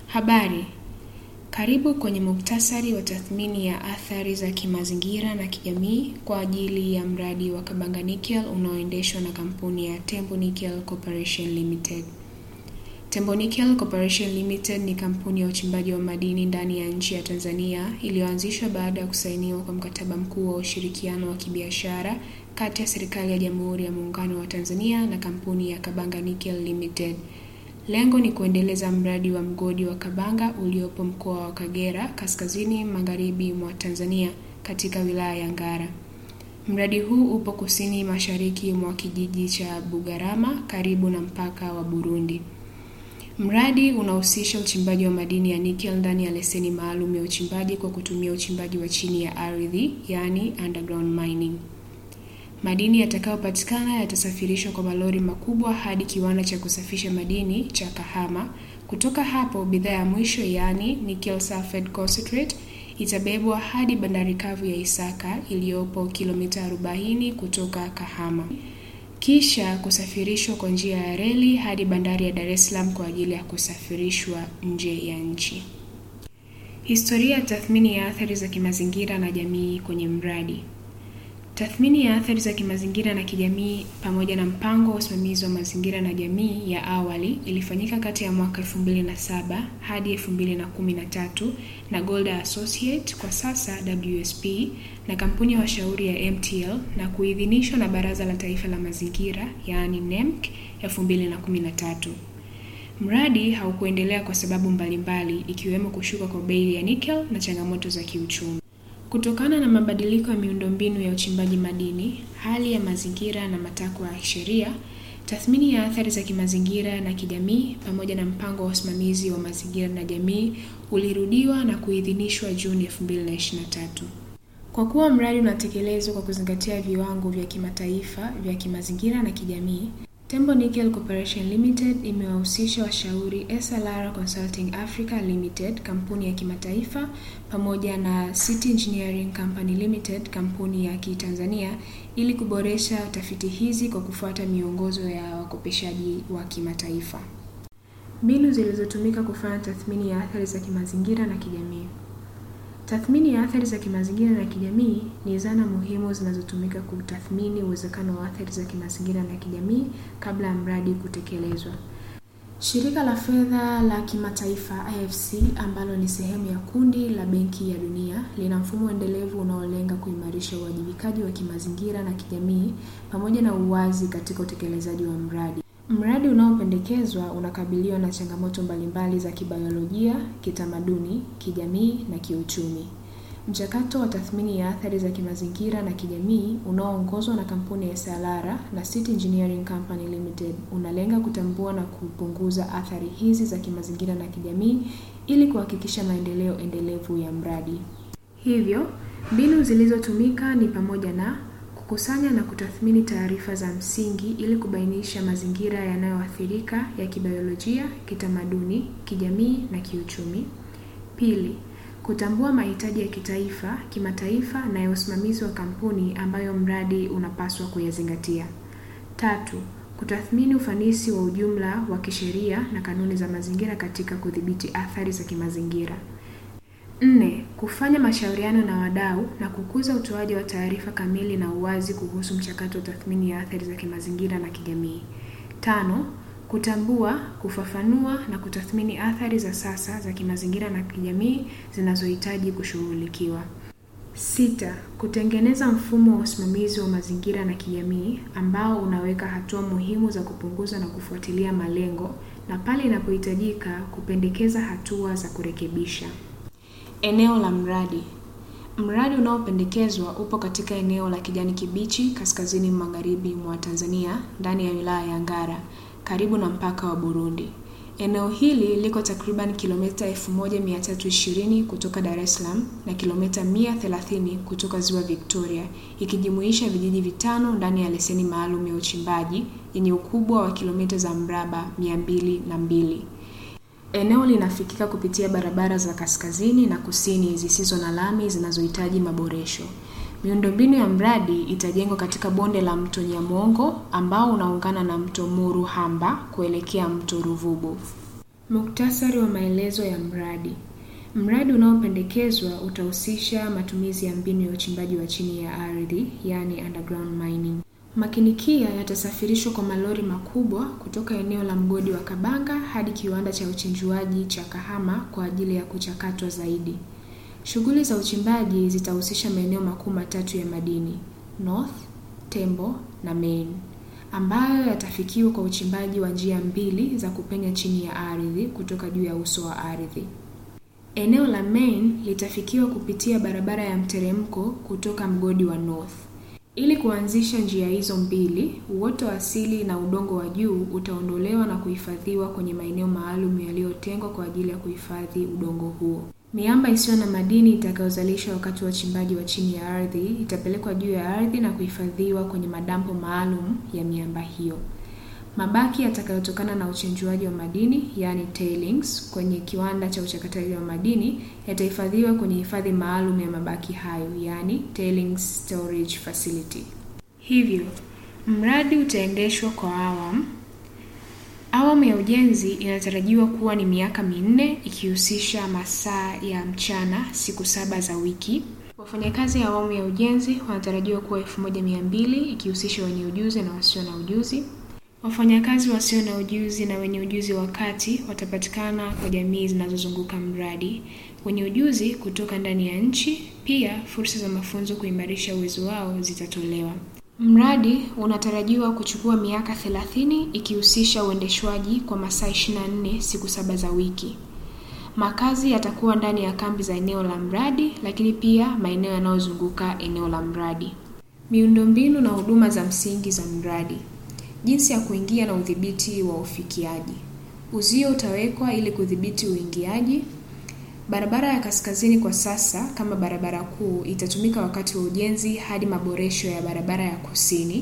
Habari, karibu kwenye muktasari wa tathmini ya athari za kimazingira na kijamii kwa ajili ya mradi wa Kabanga Nickel unaoendeshwa na kampuni ya Tembo Nickel Corporation Limited. Tembo Nickel Corporation Limited ni kampuni ya uchimbaji wa madini ndani ya nchi ya Tanzania iliyoanzishwa baada ya kusainiwa kwa mkataba mkuu wa ushirikiano wa kibiashara kati ya serikali ya Jamhuri ya Muungano wa Tanzania na kampuni ya Kabanga Nickel Limited. Lengo ni kuendeleza mradi wa mgodi wa Kabanga uliopo mkoa wa Kagera, kaskazini magharibi mwa Tanzania katika wilaya ya Ngara. Mradi huu upo kusini mashariki mwa kijiji cha Bugarama karibu na mpaka wa Burundi. Mradi unahusisha uchimbaji wa madini ya nickel ndani ya leseni maalum ya uchimbaji kwa kutumia uchimbaji wa chini ya ardhi, yaani underground mining. Madini yatakayopatikana yatasafirishwa kwa malori makubwa hadi kiwanda cha kusafisha madini cha Kahama. Kutoka hapo, bidhaa ya mwisho yaani nickel sulfate concentrate itabebwa hadi bandari kavu ya Isaka iliyopo kilomita 40 kutoka Kahama, kisha kusafirishwa kwa njia ya reli hadi bandari ya Dar es Salaam kwa ajili ya kusafirishwa nje ya nchi. Historia ya tathmini ya athari za kimazingira na jamii kwenye mradi. Tathmini ya athari za kimazingira na kijamii pamoja na mpango wa usimamizi wa mazingira na jamii ya awali ilifanyika kati ya mwaka 2007 hadi 2013 na Golda Associate kwa sasa WSP na kampuni ya washauri ya MTL na kuidhinishwa na Baraza la Taifa la Mazingira yaani NEMC 2013. Mradi haukuendelea kwa sababu mbalimbali ikiwemo kushuka kwa bei ya nickel na changamoto za kiuchumi. Kutokana na mabadiliko ya miundombinu ya uchimbaji madini, hali ya mazingira na matakwa ya sheria, tathmini ya athari za kimazingira na kijamii pamoja na mpango wa usimamizi wa mazingira na jamii ulirudiwa na kuidhinishwa Juni 2023. Kwa kuwa mradi unatekelezwa kwa kuzingatia viwango vya kimataifa vya kimazingira na kijamii, Tembo Nickel Corporation Limited imewahusisha washauri SLR Consulting Africa Limited, kampuni ya kimataifa, pamoja na City Engineering Company Limited, kampuni ya Kitanzania, ili kuboresha tafiti hizi kwa kufuata miongozo ya wakopeshaji wa kimataifa. Mbinu zilizotumika kufanya tathmini ya athari za kimazingira na kijamii. Tathmini ya athari za kimazingira na kijamii ni zana muhimu zinazotumika kutathmini uwezekano wa athari za kimazingira na kijamii kabla ya mradi kutekelezwa. Shirika la fedha la kimataifa IFC ambalo ni sehemu ya kundi la Benki ya Dunia lina mfumo endelevu unaolenga kuimarisha uwajibikaji wa kimazingira na kijamii pamoja na uwazi katika utekelezaji wa mradi. Mradi unaopendekezwa unakabiliwa na changamoto mbalimbali za kibiolojia, kitamaduni, kijamii na kiuchumi. Mchakato wa tathmini ya athari za kimazingira na kijamii unaoongozwa na kampuni ya SLR na City Engineering Company Limited unalenga kutambua na kupunguza athari hizi za kimazingira na kijamii ili kuhakikisha maendeleo endelevu ya mradi. Hivyo, mbinu zilizotumika ni pamoja na kukusanya na kutathmini taarifa za msingi ili kubainisha mazingira yanayoathirika ya kibiolojia, kitamaduni, kijamii na kiuchumi. Pili, kutambua mahitaji ya kitaifa, kimataifa na ya usimamizi wa kampuni ambayo mradi unapaswa kuyazingatia. Tatu, kutathmini ufanisi wa ujumla wa kisheria na kanuni za mazingira katika kudhibiti athari za kimazingira. Nne, kufanya mashauriano na wadau na kukuza utoaji wa taarifa kamili na uwazi kuhusu mchakato wa tathmini ya athari za kimazingira na kijamii. Tano, kutambua, kufafanua na kutathmini athari za sasa za kimazingira na kijamii zinazohitaji kushughulikiwa. Sita, kutengeneza mfumo wa usimamizi wa mazingira na kijamii ambao unaweka hatua muhimu za kupunguza na kufuatilia malengo na pale inapohitajika kupendekeza hatua za kurekebisha. Eneo la mradi. Mradi unaopendekezwa upo katika eneo la kijani kibichi kaskazini magharibi mwa Tanzania ndani ya wilaya ya Ngara karibu na mpaka wa Burundi. Eneo hili liko takriban kilomita 1320 kutoka Dar es Salaam na kilomita 130 kutoka Ziwa Victoria, ikijumuisha vijiji vitano ndani ya leseni maalum ya uchimbaji yenye ukubwa wa kilomita za mraba 202. Eneo linafikika kupitia barabara za kaskazini na kusini zisizo na lami zinazohitaji maboresho. Miundombinu ya mradi itajengwa katika bonde la mto Nyamongo ambao unaungana na mto Muruhamba kuelekea mto Ruvubu. Muktasari wa maelezo ya mradi. Mradi unaopendekezwa utahusisha matumizi ya mbinu ya uchimbaji wa chini ya ardhi, yani underground mining. Makinikia yatasafirishwa kwa malori makubwa kutoka eneo la mgodi wa Kabanga hadi kiwanda cha uchenjuaji cha Kahama kwa ajili ya kuchakatwa zaidi. Shughuli za uchimbaji zitahusisha maeneo makuu matatu ya madini: North, Tembo na Main, ambayo yatafikiwa kwa uchimbaji wa njia mbili za kupenya chini ya ardhi kutoka juu ya uso wa ardhi. Eneo la Main litafikiwa kupitia barabara ya mteremko kutoka mgodi wa North. Ili kuanzisha njia hizo mbili, uoto asili na udongo wa juu utaondolewa na kuhifadhiwa kwenye maeneo maalum yaliyotengwa kwa ajili ya kuhifadhi udongo huo. Miamba isiyo na madini itakayozalishwa wakati wa uchimbaji wa chini ya ardhi itapelekwa juu ya ardhi na kuhifadhiwa kwenye madampo maalum ya miamba hiyo. Mabaki yatakayotokana na uchenjuaji wa madini, yani tailings, kwenye kiwanda cha uchakataji wa madini yatahifadhiwa kwenye hifadhi maalum ya mabaki hayo, yani tailings storage facility. Hivyo, mradi utaendeshwa kwa awamu. Awamu ya ujenzi inatarajiwa kuwa ni miaka minne ikihusisha masaa ya mchana siku saba za wiki. Wafanyakazi ya awamu ya ujenzi wanatarajiwa kuwa elfu moja mia mbili ikihusisha wenye ujuzi na wasio na ujuzi. Wafanyakazi wasio na ujuzi na wenye ujuzi wa kati watapatikana kwa jamii zinazozunguka mradi. Wenye ujuzi kutoka ndani ya nchi, pia fursa za mafunzo kuimarisha uwezo wao zitatolewa. Mradi unatarajiwa kuchukua miaka 30 ikihusisha uendeshwaji kwa masaa 24 siku saba za wiki. Makazi yatakuwa ndani ya kambi za eneo la mradi, lakini pia maeneo yanayozunguka eneo la mradi. Miundombinu na huduma za msingi za mradi. Jinsi ya kuingia na udhibiti wa ufikiaji. Uzio utawekwa ili kudhibiti uingiaji. Barabara ya kaskazini kwa sasa kama barabara kuu itatumika wakati wa ujenzi hadi maboresho ya barabara ya kusini.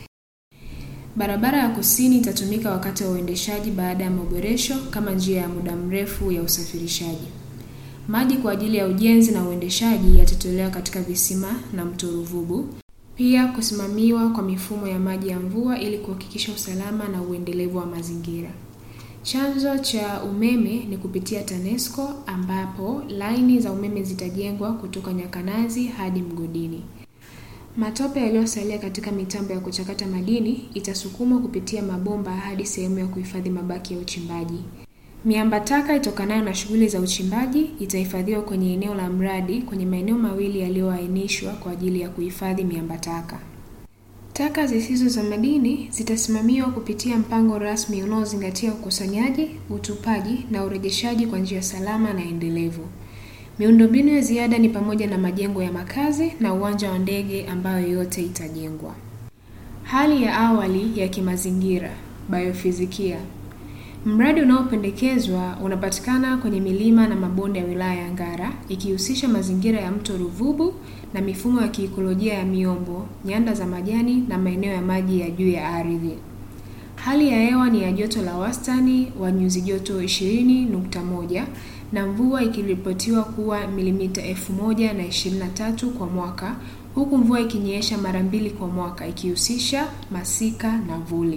Barabara ya kusini itatumika wakati wa uendeshaji baada ya maboresho kama njia ya muda mrefu ya usafirishaji. Maji kwa ajili ya ujenzi na uendeshaji yatatolewa katika visima na mto Ruvubu. Pia kusimamiwa kwa mifumo ya maji ya mvua ili kuhakikisha usalama na uendelevu wa mazingira. Chanzo cha umeme ni kupitia TANESCO ambapo laini za umeme zitajengwa kutoka Nyakanazi hadi mgodini. Matope yaliyosalia katika mitambo ya kuchakata madini itasukumwa kupitia mabomba hadi sehemu ya kuhifadhi mabaki ya uchimbaji. Miamba taka itokanayo na shughuli za uchimbaji itahifadhiwa kwenye eneo la mradi kwenye maeneo mawili yaliyoainishwa kwa ajili ya kuhifadhi miamba taka. Taka zisizo za madini zitasimamiwa kupitia mpango rasmi unaozingatia ukusanyaji, utupaji na urejeshaji kwa njia salama na endelevu. Miundombinu ya ziada ni pamoja na majengo ya makazi na uwanja wa ndege ambayo yote itajengwa. Hali ya awali ya kimazingira, biofizikia. Mradi unaopendekezwa unapatikana kwenye milima na mabonde ya wilaya ya Ngara ikihusisha mazingira ya mto Ruvubu na mifumo ya kiikolojia ya miombo, nyanda za majani na maeneo ya maji ya juu ya ardhi. Hali ya hewa ni ya joto la wastani wa nyuzi joto 20.1 na mvua ikiripotiwa kuwa milimita 1023 kwa mwaka huku mvua ikinyesha mara mbili kwa mwaka ikihusisha masika na vuli.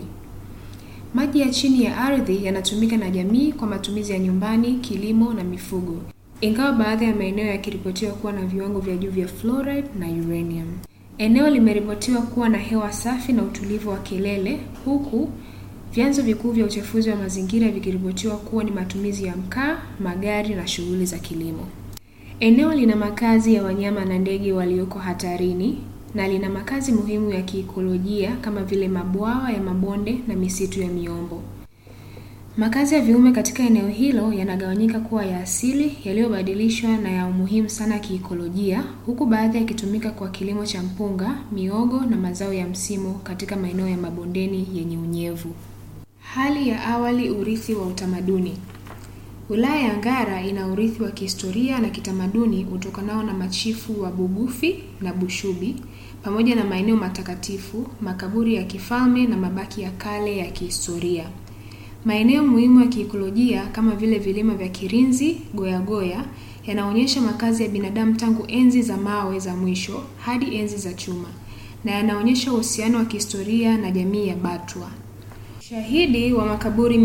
Maji ya chini ya ardhi yanatumika na jamii kwa matumizi ya nyumbani, kilimo na mifugo, ingawa baadhi ya maeneo yakiripotiwa kuwa na viwango vya juu vya fluoride na uranium. Eneo limeripotiwa kuwa na hewa safi na utulivu wa kelele, huku vyanzo vikuu vya uchafuzi wa mazingira vikiripotiwa kuwa ni matumizi ya mkaa, magari na shughuli za kilimo. Eneo lina makazi ya wanyama na ndege walioko hatarini na lina makazi muhimu ya kiikolojia kama vile mabwawa ya mabonde na misitu ya miombo. Makazi ya viumbe katika eneo hilo yanagawanyika kuwa ya asili, yaliyobadilishwa na ya umuhimu sana kiikolojia, huku baadhi yakitumika kwa kilimo cha mpunga, miogo na mazao ya msimu katika maeneo ya mabondeni yenye unyevu. Hali ya awali, urithi wa utamaduni. Wilaya ya Ngara ina urithi wa kihistoria na kitamaduni utokanao na machifu wa Bugufi na Bushubi pamoja na maeneo matakatifu, makaburi ya kifalme na mabaki ya kale ya kihistoria. Maeneo muhimu ya kiikolojia kama vile vilima vya Kirinzi, Goyagoya yanaonyesha makazi ya binadamu tangu enzi za mawe za mwisho hadi enzi za chuma na yanaonyesha uhusiano wa kihistoria na jamii ya Batwa. Ushahidi wa makaburi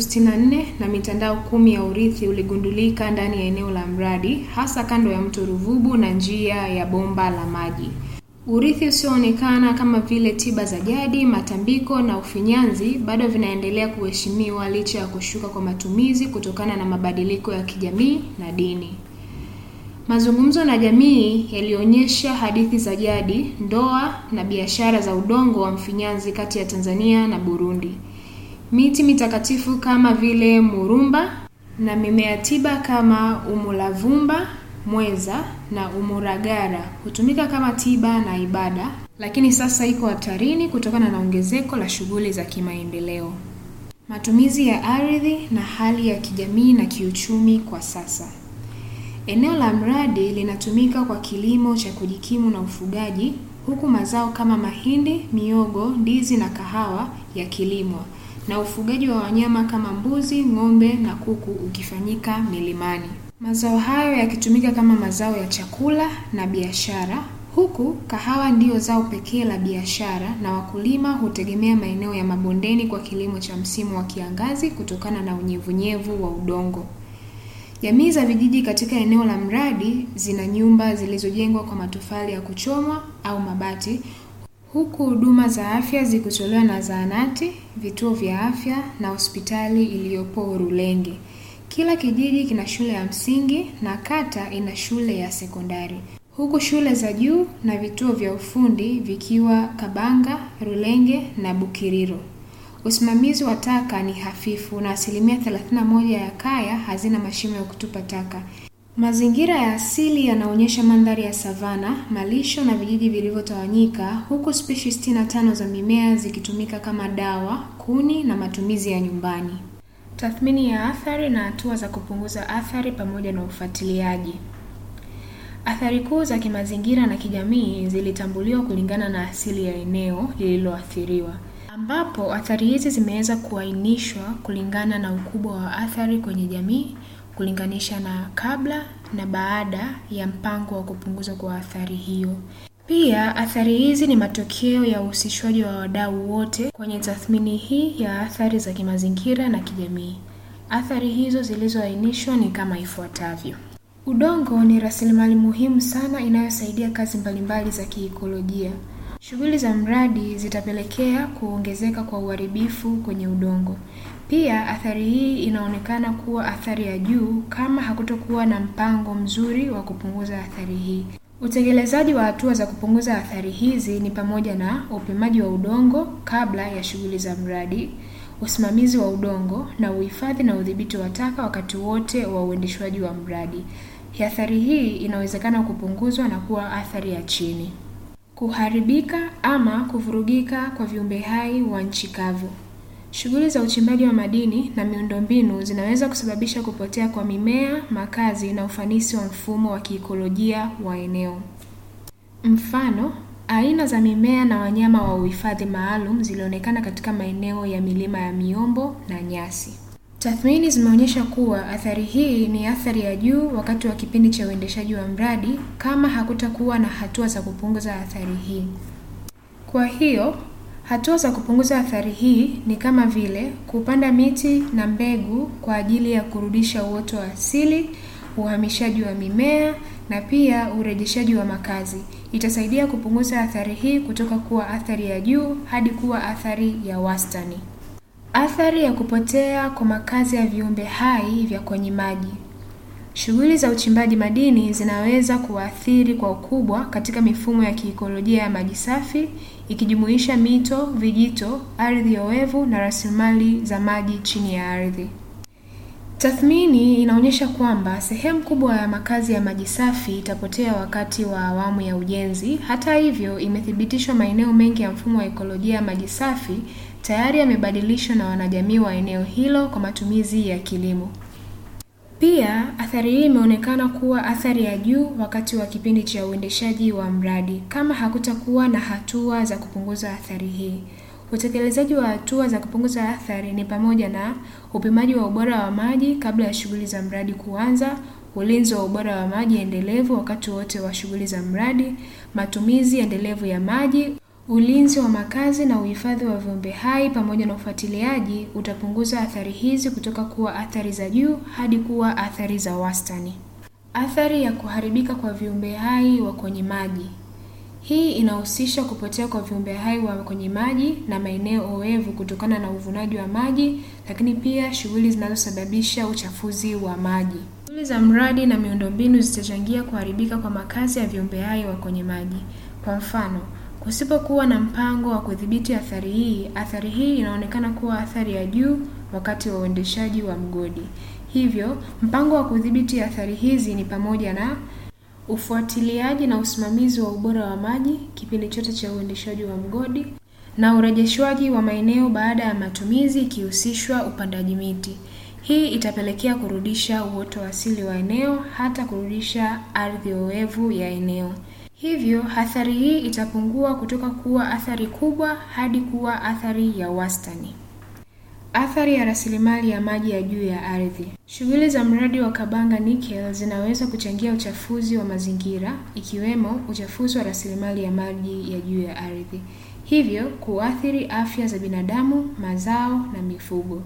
364 na mitandao kumi ya urithi uligundulika ndani ya eneo la mradi, hasa kando ya mto Ruvubu na njia ya bomba la maji. Urithi usioonekana kama vile tiba za jadi, matambiko na ufinyanzi bado vinaendelea kuheshimiwa licha ya kushuka kwa matumizi kutokana na mabadiliko ya kijamii na dini. Mazungumzo na jamii yalionyesha hadithi za jadi, ndoa na biashara za udongo wa mfinyanzi kati ya Tanzania na Burundi. Miti mitakatifu kama vile murumba na mimea tiba kama umulavumba, mweza na umuragara hutumika kama tiba na ibada, lakini sasa iko hatarini kutokana na ongezeko la shughuli za kimaendeleo. Matumizi ya ardhi na hali ya kijamii na kiuchumi kwa sasa. Eneo la mradi linatumika kwa kilimo cha kujikimu na ufugaji, huku mazao kama mahindi, miogo, ndizi na kahawa yakilimwa na ufugaji wa wanyama kama mbuzi, ng'ombe na kuku ukifanyika milimani. Mazao hayo yakitumika kama mazao ya chakula na biashara, huku kahawa ndiyo zao pekee la biashara na wakulima hutegemea maeneo ya mabondeni kwa kilimo cha msimu wa kiangazi kutokana na unyevunyevu wa udongo. Jamii za vijiji katika eneo la mradi zina nyumba zilizojengwa kwa matofali ya kuchomwa au mabati, huku huduma za afya zikitolewa na zahanati, vituo vya afya na hospitali iliyopo Rulenge. Kila kijiji kina shule ya msingi na kata ina shule ya sekondari, huku shule za juu na vituo vya ufundi vikiwa Kabanga, Rulenge na Bukiriro. Usimamizi wa taka ni hafifu na asilimia 31 ya kaya hazina mashimo ya kutupa taka. Mazingira ya asili yanaonyesha mandhari ya savana, malisho na vijiji vilivyotawanyika, huku spishi 65 za mimea zikitumika kama dawa, kuni na matumizi ya nyumbani. Tathmini ya athari na hatua za kupunguza athari pamoja na ufuatiliaji. Athari kuu za kimazingira na kijamii zilitambuliwa kulingana na asili ya eneo lililoathiriwa ambapo athari hizi zimeweza kuainishwa kulingana na ukubwa wa athari kwenye jamii kulinganisha na kabla na baada ya mpango wa kupunguzwa kwa athari hiyo. Pia athari hizi ni matokeo ya uhusishwaji wa wadau wote kwenye tathmini hii ya athari za kimazingira na kijamii. Athari hizo zilizoainishwa ni kama ifuatavyo. Udongo ni rasilimali muhimu sana inayosaidia kazi mbalimbali za kiikolojia. Shughuli za mradi zitapelekea kuongezeka kwa uharibifu kwenye udongo. Pia athari hii inaonekana kuwa athari ya juu kama hakutokuwa na mpango mzuri wa kupunguza athari hii. Utekelezaji wa hatua za kupunguza athari hizi ni pamoja na upimaji wa udongo kabla ya shughuli za mradi, usimamizi wa udongo na uhifadhi na udhibiti wa taka wakati wote wa uendeshwaji wa mradi. Athari hii inawezekana kupunguzwa na kuwa athari ya chini. Kuharibika ama kuvurugika kwa viumbe hai wa nchi kavu. Shughuli za uchimbaji wa madini na miundombinu zinaweza kusababisha kupotea kwa mimea, makazi na ufanisi wa mfumo wa kiikolojia wa eneo. Mfano, aina za mimea na wanyama wa uhifadhi maalum zilionekana katika maeneo ya milima ya miombo na nyasi. Tathmini zimeonyesha kuwa athari hii ni athari ya juu wakati wa kipindi cha uendeshaji wa mradi kama hakutakuwa na hatua za kupunguza athari hii. Kwa hiyo, hatua za kupunguza athari hii ni kama vile kupanda miti na mbegu kwa ajili ya kurudisha uoto wa asili, uhamishaji wa mimea na pia urejeshaji wa makazi. Itasaidia kupunguza athari hii kutoka kuwa athari ya juu hadi kuwa athari ya wastani. Athari ya kupotea kwa makazi ya viumbe hai vya kwenye maji. Shughuli za uchimbaji madini zinaweza kuathiri kwa ukubwa katika mifumo ya kiikolojia ya maji safi ikijumuisha mito, vijito, ardhi oevu na rasilimali za maji chini ya ardhi. Tathmini inaonyesha kwamba sehemu kubwa ya makazi ya maji safi itapotea wakati wa awamu ya ujenzi. Hata hivyo, imethibitishwa maeneo mengi ya mfumo wa ekolojia ya maji safi tayari yamebadilishwa na wanajamii wa eneo hilo kwa matumizi ya kilimo. Pia athari hii imeonekana kuwa athari ya juu wakati wa kipindi cha uendeshaji wa mradi kama hakutakuwa na hatua za kupunguza athari hii. Utekelezaji wa hatua za kupunguza athari ni pamoja na upimaji wa ubora wa maji kabla ya shughuli za mradi kuanza, ulinzi wa ubora wa maji endelevu wakati wote wa shughuli za mradi, matumizi endelevu ya maji, Ulinzi wa makazi na uhifadhi wa viumbe hai pamoja na ufuatiliaji utapunguza athari hizi kutoka kuwa athari za juu hadi kuwa athari za wastani. Athari ya kuharibika kwa viumbe hai wa kwenye maji. Hii inahusisha kupotea kwa viumbe hai wa kwenye maji na maeneo oevu kutokana na uvunaji wa maji, lakini pia shughuli zinazosababisha uchafuzi wa maji. Shughuli za mradi na miundombinu zitachangia kuharibika kwa makazi ya viumbe hai wa kwenye maji. Kwa mfano, kusipokuwa na mpango wa kudhibiti athari hii, athari hii inaonekana kuwa athari ya juu wakati wa uendeshaji wa mgodi. Hivyo, mpango wa kudhibiti athari hizi ni pamoja na ufuatiliaji na usimamizi wa ubora wa maji kipindi chote cha uendeshaji wa mgodi na urejeshwaji wa maeneo baada ya matumizi ikihusishwa upandaji miti. Hii itapelekea kurudisha uoto wa asili wa eneo hata kurudisha ardhi oevu ya eneo. Hivyo, athari hii itapungua kutoka kuwa athari kubwa hadi kuwa athari ya wastani. Athari ya rasilimali ya maji ya juu ya ardhi. Shughuli za mradi wa Kabanga Nickel zinaweza kuchangia uchafuzi wa mazingira ikiwemo uchafuzi wa rasilimali ya maji ya juu ya ardhi, hivyo kuathiri afya za binadamu, mazao na mifugo.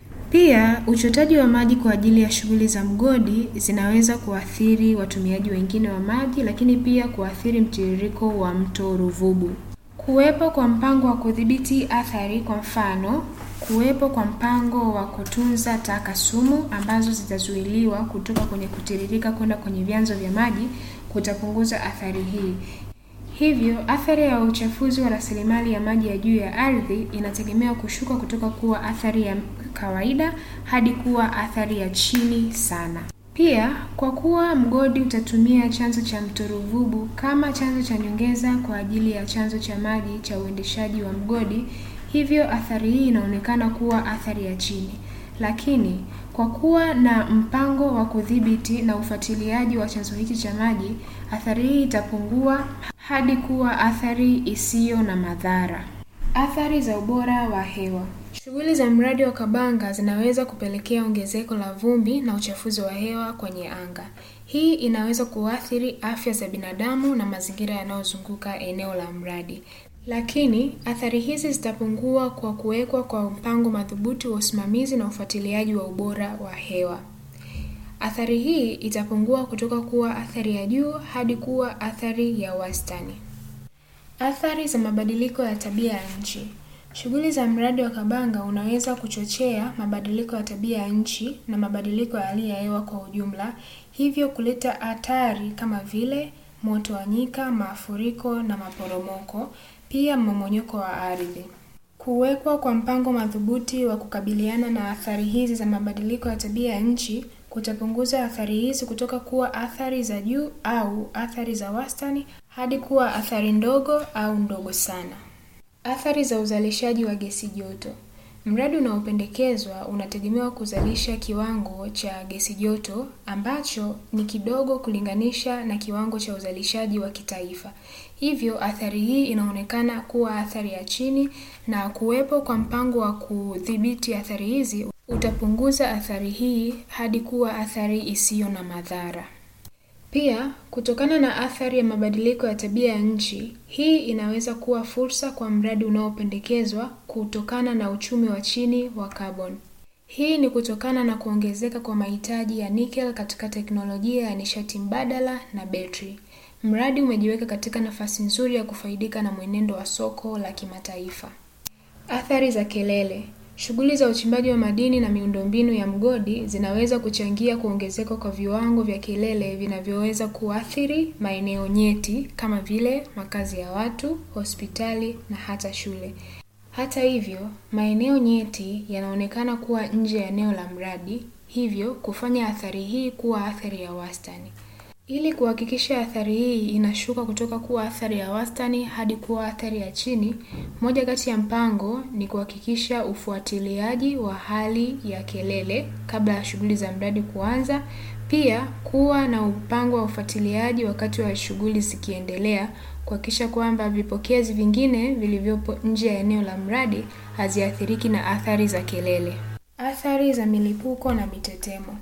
Pia, uchotaji wa maji kwa ajili ya shughuli za mgodi zinaweza kuathiri watumiaji wengine wa maji, lakini pia kuathiri mtiririko wa mto Ruvubu. Kuwepo kwa mpango wa kudhibiti athari, kwa mfano, kuwepo kwa mpango wa kutunza taka sumu ambazo zitazuiliwa kutoka kwenye kutiririka kwenda kwenye vyanzo vya maji kutapunguza athari hii. Hivyo, athari ya uchafuzi wa rasilimali ya maji ya juu ya ardhi inategemea kushuka kutoka kuwa athari ya kawaida hadi kuwa athari ya chini sana. Pia, kwa kuwa mgodi utatumia chanzo cha mto Ruvubu kama chanzo cha nyongeza kwa ajili ya chanzo cha maji cha uendeshaji wa mgodi, hivyo athari hii inaonekana kuwa athari ya chini. Lakini, kwa kuwa na mpango wa kudhibiti na ufuatiliaji wa chanzo hiki cha maji, athari hii itapungua hadi kuwa athari isiyo na madhara. Athari za ubora wa hewa. Shughuli za mradi wa Kabanga zinaweza kupelekea ongezeko la vumbi na uchafuzi wa hewa kwenye anga. Hii inaweza kuathiri afya za binadamu na mazingira yanayozunguka eneo la mradi. Lakini, athari hizi zitapungua kwa kuwekwa kwa mpango madhubuti wa usimamizi na ufuatiliaji wa ubora wa hewa. Athari hii itapungua kutoka kuwa athari ya juu hadi kuwa athari ya wastani. Athari za mabadiliko ya tabia ya nchi. Shughuli za mradi wa Kabanga unaweza kuchochea mabadiliko ya tabia ya nchi na mabadiliko ya hali ya hewa kwa ujumla, hivyo kuleta hatari kama vile moto wa nyika, mafuriko na maporomoko, pia mmomonyoko wa ardhi. Kuwekwa kwa mpango madhubuti wa kukabiliana na athari hizi za mabadiliko ya tabia ya nchi kutapunguza athari hizi kutoka kuwa athari za juu au athari za wastani hadi kuwa athari ndogo au ndogo sana. Athari za uzalishaji wa gesi joto. Mradi unaopendekezwa unategemewa kuzalisha kiwango cha gesi joto ambacho ni kidogo kulinganisha na kiwango cha uzalishaji wa kitaifa. Hivyo, athari hii inaonekana kuwa athari ya chini na kuwepo kwa mpango wa kudhibiti athari hizi utapunguza athari hii hadi kuwa athari isiyo na madhara. Pia, kutokana na athari ya mabadiliko ya tabia ya nchi, hii inaweza kuwa fursa kwa mradi unaopendekezwa kutokana na uchumi wa chini wa carbon. Hii ni kutokana na kuongezeka kwa mahitaji ya nickel katika teknolojia ya nishati mbadala na betri. Mradi umejiweka katika nafasi nzuri ya kufaidika na mwenendo wa soko la kimataifa. Athari za kelele. Shughuli za uchimbaji wa madini na miundombinu ya mgodi zinaweza kuchangia kuongezeka kwa viwango vya kelele vinavyoweza kuathiri maeneo nyeti kama vile makazi ya watu, hospitali na hata shule. Hata hivyo, maeneo nyeti yanaonekana kuwa nje ya eneo la mradi, hivyo kufanya athari hii kuwa athari ya wastani. Ili kuhakikisha athari hii inashuka kutoka kuwa athari ya wastani hadi kuwa athari ya chini, moja kati ya mpango ni kuhakikisha ufuatiliaji wa hali ya kelele kabla ya shughuli za mradi kuanza, pia kuwa na mpango wa ufuatiliaji wakati wa shughuli zikiendelea, kuhakikisha kwamba vipokezi vingine vilivyopo nje ya eneo la mradi haziathiriki na athari za kelele. Athari za milipuko na mitetemo.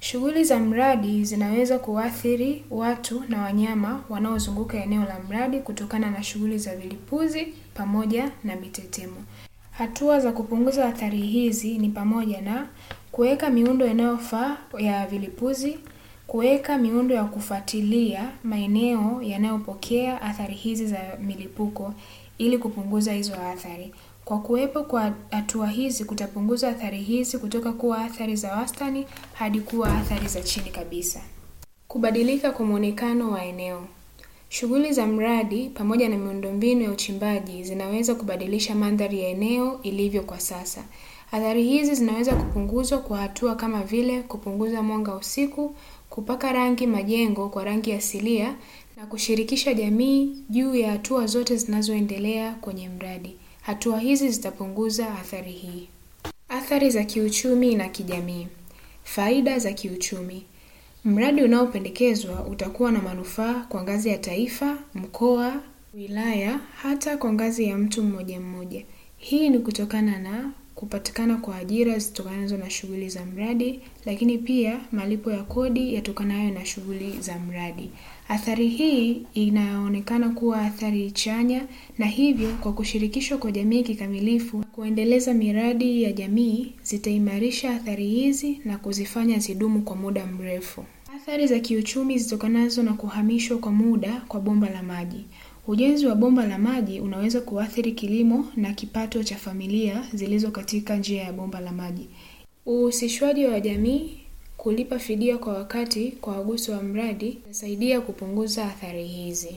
Shughuli za mradi zinaweza kuathiri watu na wanyama wanaozunguka eneo la mradi kutokana na shughuli za vilipuzi pamoja na mitetemo. Hatua za kupunguza athari hizi ni pamoja na kuweka miundo inayofaa ya vilipuzi, kuweka miundo ya kufuatilia maeneo yanayopokea athari hizi za milipuko ili kupunguza hizo athari. Kwa kuwepo kwa hatua hizi kutapunguza athari hizi kutoka kuwa athari za wastani hadi kuwa athari za chini kabisa. Kubadilika kwa muonekano wa eneo. Shughuli za mradi pamoja na miundombinu ya uchimbaji zinaweza kubadilisha mandhari ya eneo ilivyo kwa sasa. Athari hizi zinaweza kupunguzwa kwa hatua kama vile kupunguza mwanga usiku, kupaka rangi majengo kwa rangi asilia na kushirikisha jamii juu ya hatua zote zinazoendelea kwenye mradi. Hatua hizi zitapunguza athari hii. Athari za kiuchumi na kijamii. Faida za kiuchumi. Mradi unaopendekezwa utakuwa na manufaa kwa ngazi ya taifa, mkoa, wilaya, hata kwa ngazi ya mtu mmoja mmoja. Hii ni kutokana na kupatikana kwa ajira zitokanazo na shughuli za mradi, lakini pia malipo ya kodi yatokanayo na shughuli za mradi. Athari hii inaonekana kuwa athari chanya na hivyo kwa kushirikishwa kwa jamii kikamilifu, kuendeleza miradi ya jamii zitaimarisha athari hizi na kuzifanya zidumu kwa muda mrefu. Athari za kiuchumi zitokanazo na kuhamishwa kwa muda kwa bomba la maji. Ujenzi wa bomba la maji unaweza kuathiri kilimo na kipato cha familia zilizo katika njia ya bomba la maji. Uhusishwaji wa jamii kulipa fidia kwa wakati kwa waguso wa mradi itasaidia kupunguza athari hizi.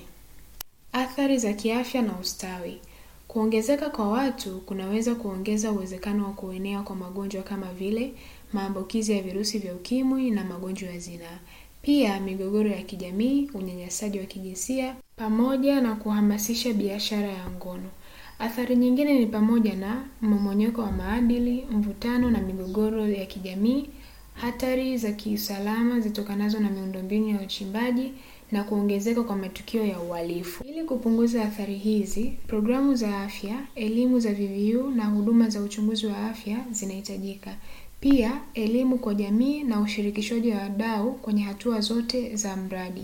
Athari za kiafya na ustawi. Kuongezeka kwa watu kunaweza kuongeza uwezekano wa kuenea kwa magonjwa kama vile maambukizi ya virusi vya ukimwi na magonjwa ya zinaa. Pia migogoro ya kijamii, unyanyasaji wa kijinsia pamoja na kuhamasisha biashara ya ngono. Athari nyingine ni pamoja na mmomonyoko wa maadili, mvutano na migogoro ya kijamii, hatari za kiusalama zitokanazo na miundombinu ya uchimbaji na kuongezeka kwa matukio ya uhalifu. Ili kupunguza athari hizi, programu za afya, elimu za VVU na huduma za uchunguzi wa afya zinahitajika. Pia elimu kwa jamii na ushirikishwaji wa wadau kwenye hatua zote za mradi.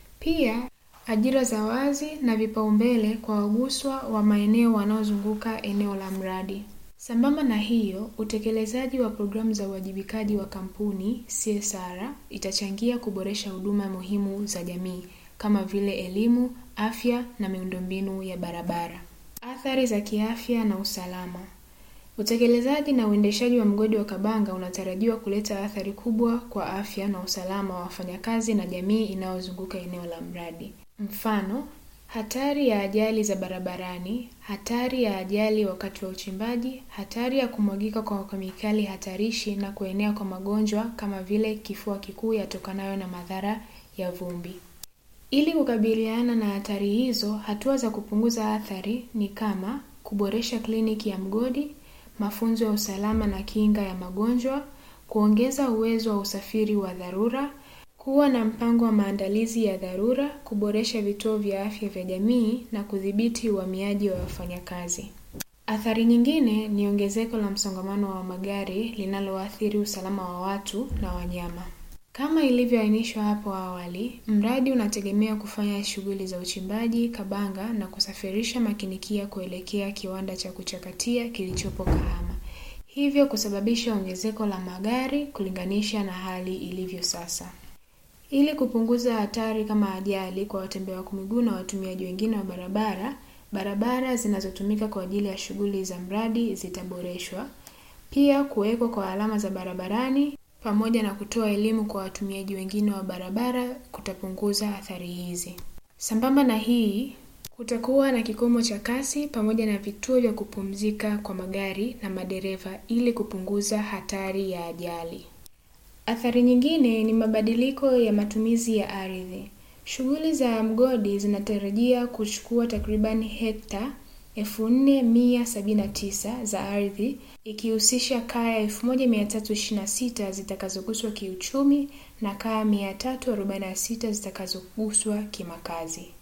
Pia ajira za wazi na vipaumbele kwa waguswa wa maeneo wanaozunguka eneo la mradi. Sambamba na hiyo, utekelezaji wa programu za uwajibikaji wa kampuni CSR itachangia kuboresha huduma muhimu za jamii kama vile elimu, afya na miundombinu ya barabara. Athari za kiafya na usalama. Utekelezaji na uendeshaji wa mgodi wa Kabanga unatarajiwa kuleta athari kubwa kwa afya na usalama wa wafanyakazi na jamii inayozunguka eneo la mradi. Mfano, hatari ya ajali za barabarani, hatari ya ajali wakati wa uchimbaji, hatari ya kumwagika kwa kemikali hatarishi na kuenea kwa magonjwa kama vile kifua kikuu yatokanayo na madhara ya vumbi. Ili kukabiliana na hatari hizo, hatua za kupunguza athari ni kama kuboresha kliniki ya mgodi, mafunzo ya usalama na kinga ya magonjwa, kuongeza uwezo wa usafiri wa dharura, kuwa na mpango wa maandalizi ya dharura, kuboresha vituo vya afya vya jamii na kudhibiti uhamiaji wa wafanyakazi. Athari nyingine ni ongezeko la msongamano wa magari linaloathiri usalama wa watu na wanyama. Kama ilivyoainishwa hapo awali, mradi unategemea kufanya shughuli za uchimbaji Kabanga na kusafirisha makinikia kuelekea kiwanda cha kuchakatia kilichopo Kahama, hivyo kusababisha ongezeko la magari kulinganisha na hali ilivyo sasa. Ili kupunguza hatari kama ajali kwa watembea kwa miguu na watumiaji wengine wa barabara, barabara zinazotumika kwa ajili ya shughuli za mradi zitaboreshwa. Pia kuwekwa kwa alama za barabarani pamoja na kutoa elimu kwa watumiaji wengine wa barabara kutapunguza athari hizi. Sambamba na hii, kutakuwa na kikomo cha kasi pamoja na vituo vya kupumzika kwa magari na madereva ili kupunguza hatari ya ajali. Athari nyingine ni mabadiliko ya matumizi ya ardhi. Shughuli za mgodi zinatarajia kuchukua takriban hekta 4179 za ardhi ikihusisha kaya 1326 zitakazoguswa kiuchumi na kaya 346 zitakazoguswa kimakazi. Mpango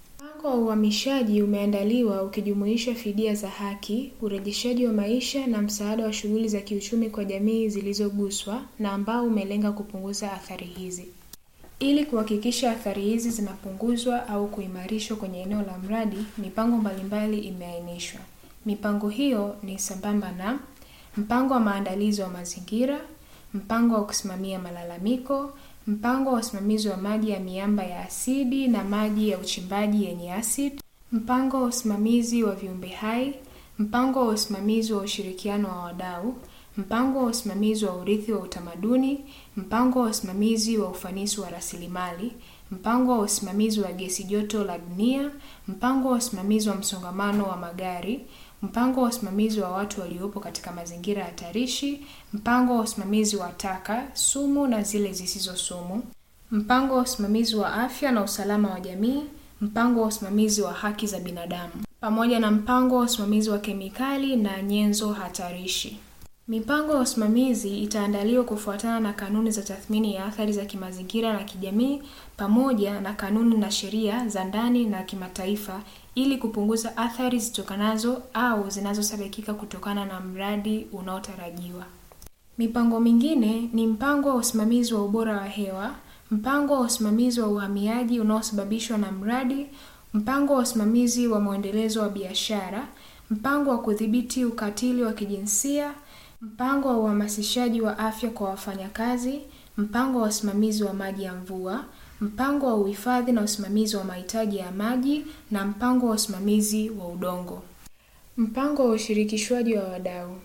Mpango wa uhamishaji umeandaliwa ukijumuisha fidia za haki, urejeshaji wa maisha na msaada wa shughuli za kiuchumi kwa jamii zilizoguswa na ambao umelenga kupunguza athari hizi. Ili kuhakikisha athari hizi zinapunguzwa au kuimarishwa kwenye eneo la mradi, mipango mbalimbali imeainishwa. Mipango hiyo ni sambamba na mpango wa maandalizi wa mazingira, mpango wa kusimamia malalamiko, mpango wa usimamizi wa maji ya miamba ya asidi na maji ya uchimbaji yenye asidi, mpango wa usimamizi wa viumbe hai, mpango wa usimamizi wa ushirikiano wa wadau, mpango wa usimamizi wa urithi wa utamaduni, mpango wa usimamizi wa ufanisi wa rasilimali, mpango wa usimamizi wa gesi joto la dunia, mpango wa usimamizi wa msongamano wa magari, mpango wa usimamizi wa watu waliopo katika mazingira hatarishi, mpango wa usimamizi wa taka, sumu na zile zisizo sumu, mpango wa usimamizi wa afya na usalama wa jamii, mpango wa usimamizi wa haki za binadamu, pamoja na mpango wa usimamizi wa kemikali na nyenzo hatarishi. Mipango ya usimamizi itaandaliwa kufuatana na kanuni za tathmini ya athari za kimazingira na kijamii pamoja na kanuni na sheria za ndani na kimataifa ili kupunguza athari zitokanazo au zinazosadikika kutokana na mradi unaotarajiwa. Mipango mingine ni mpango wa usimamizi wa ubora wa hewa, mpango wa usimamizi wa uhamiaji unaosababishwa na mradi, mpango wa usimamizi wa mwendelezo wa biashara, mpango wa kudhibiti ukatili wa kijinsia, mpango wa uhamasishaji wa afya kwa wafanyakazi, mpango wa usimamizi wa maji ya mvua, mpango wa uhifadhi na usimamizi wa mahitaji ya maji na mpango wa usimamizi wa udongo. Mpango wa ushirikishwaji wa wadau.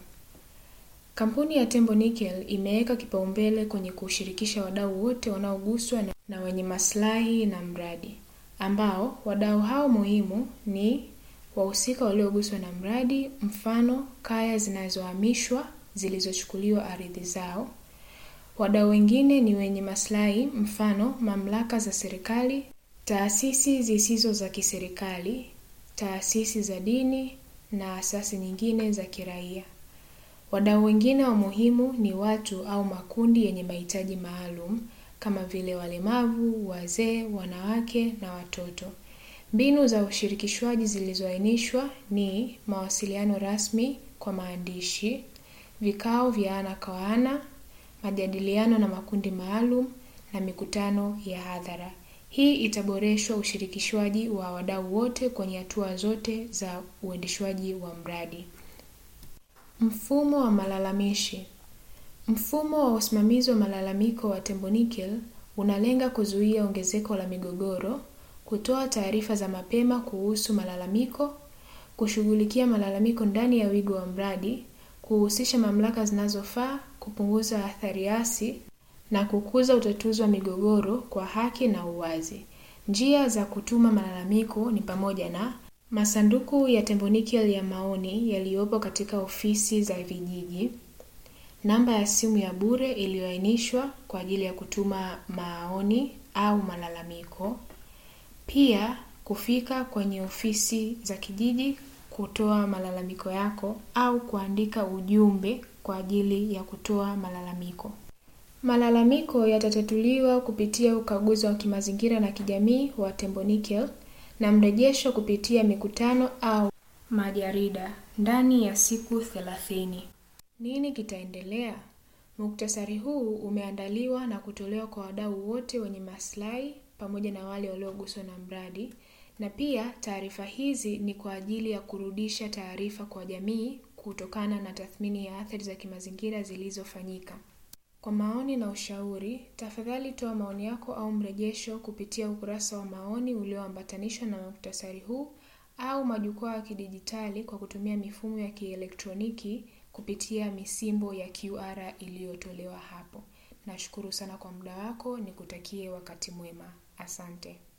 Kampuni ya Tembo Nickel imeweka kipaumbele kwenye kushirikisha wadau wote wanaoguswa na, na wenye maslahi na mradi, ambao wadau hao muhimu ni wahusika walioguswa na mradi, mfano kaya zinazohamishwa zilizochukuliwa ardhi zao. Wadau wengine ni wenye maslahi, mfano mamlaka za serikali, taasisi zisizo za kiserikali, taasisi za dini na asasi nyingine za kiraia. Wadau wengine wa muhimu ni watu au makundi yenye mahitaji maalum kama vile walemavu, wazee, wanawake na watoto. Mbinu za ushirikishwaji zilizoainishwa ni mawasiliano rasmi kwa maandishi, vikao vya ana kwa ana, majadiliano na makundi maalum na mikutano ya hadhara. Hii itaboreshwa ushirikishwaji wa wadau wote kwenye hatua zote za uendeshwaji wa mradi. Mfumo wa malalamishi. Mfumo wa usimamizi wa malalamiko wa Tembo Nickel unalenga kuzuia ongezeko la migogoro, kutoa taarifa za mapema kuhusu malalamiko, kushughulikia malalamiko ndani ya wigo wa mradi, kuhusisha mamlaka zinazofaa, kupunguza athari hasi na kukuza utatuzi wa migogoro kwa haki na uwazi. Njia za kutuma malalamiko ni pamoja na masanduku ya Tembo Nickel ya maoni yaliyopo katika ofisi za vijiji, namba ya simu ya bure iliyoainishwa kwa ajili ya kutuma maoni au malalamiko, pia kufika kwenye ofisi za kijiji kutoa malalamiko yako au kuandika ujumbe kwa ajili ya kutoa malalamiko. Malalamiko yatatatuliwa kupitia ukaguzi wa kimazingira na kijamii wa Tembo Nickel na mrejesho kupitia mikutano au majarida ndani ya siku thelathini. Nini kitaendelea? Muktasari huu umeandaliwa na kutolewa kwa wadau wote wenye maslahi pamoja na wale walioguswa na mradi, na pia taarifa hizi ni kwa ajili ya kurudisha taarifa kwa jamii kutokana na tathmini ya athari za kimazingira zilizofanyika. Kwa maoni na ushauri, tafadhali toa maoni yako au mrejesho kupitia ukurasa wa maoni ulioambatanishwa na muktasari huu au majukwaa ya kidijitali kwa kutumia mifumo ya kielektroniki kupitia misimbo ya QR iliyotolewa hapo. Nashukuru sana kwa muda wako, nikutakie wakati mwema. Asante.